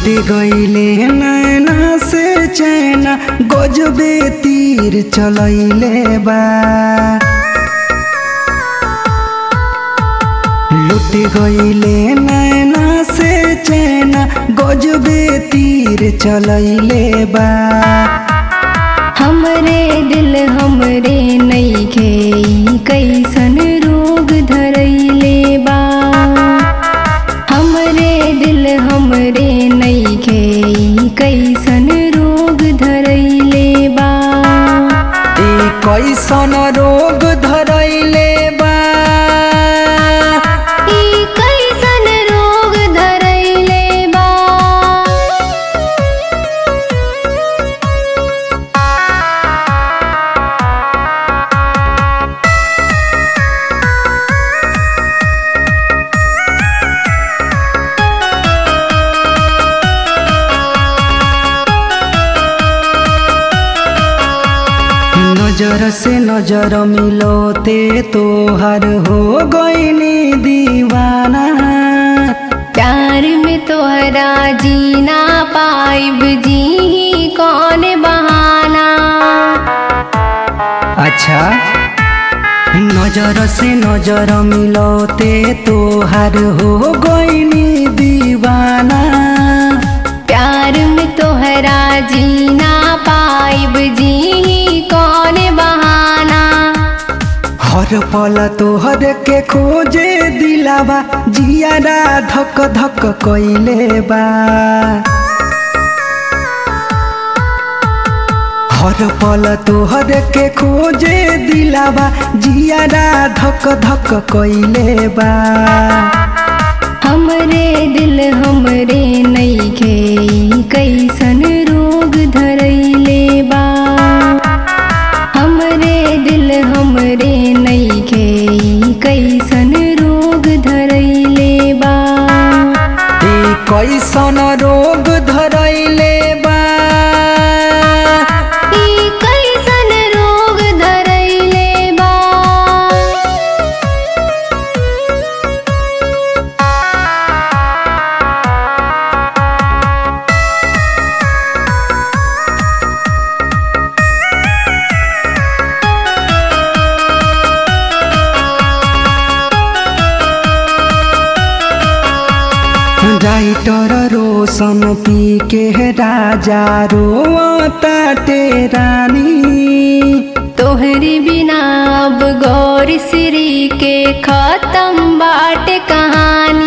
लुट गईले नैना से चैना गजबे तीर चलैले बा लुट गईले नैना से चैना गजबे तीर चलैले बा हमरे दिल हमरे नईखे ई कैसन रोग धरैले बा हमरे दिल हमरे नईखे ई कैसन रोग धरैले बा ए कैसन रोग धरैले बा ई कैसन रोग धरैले बा नजर से नजर मिलोते तोहर हो गईनी दीवाना प्यार में तोहरा जीना पाइब जी कौन बहाना अच्छा नजर से नजर मिलोते तोहर हो गईनी दीवाना प्यार में तोहरा जीना पाइब जी कौन बहाना हर पल तोहर के खोजे दिलावा जियारा धक धक कइले बा हर पल तोहर के खोजे दिलावा जियारा धक धक कइले बा हमरे दिल हमरे नईखे ई कैसन रोग धरैले बा हमरे दिल हमरे नईखे ई कैसन रोग धरैले बा ए कैसन रोग धरैले बा ई कैसन रोग धरैले बा राइटर रोशन पी के राजा रोता रानी तोहरी बिना अब गौर श्री के खत्म बाट कहानी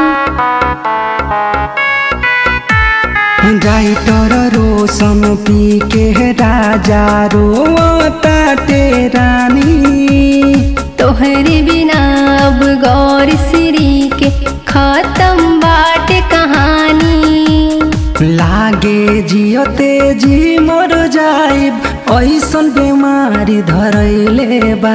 राइटर रोशन पी के राजा रोता रानी तोहरी बिना अब गौर श्री के खत्म बाट कहानी लागे जियते जी मर जाइब ऐसन बेमारी धरैले बा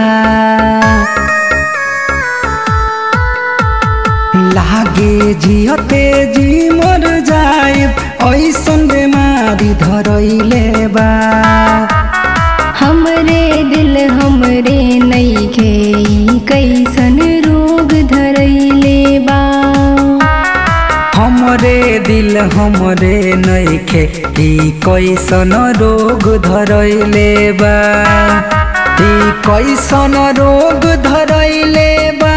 लागे जियते जी मर जाइब ऐसन बेमारी धरैले बा हमरे दिल हमरे नईखे ई कैसन रोग धरैले बा हमरे दिल हमरे नइखे ई कैसन रोग धरैले बा ई कैसन रोग धरैले बा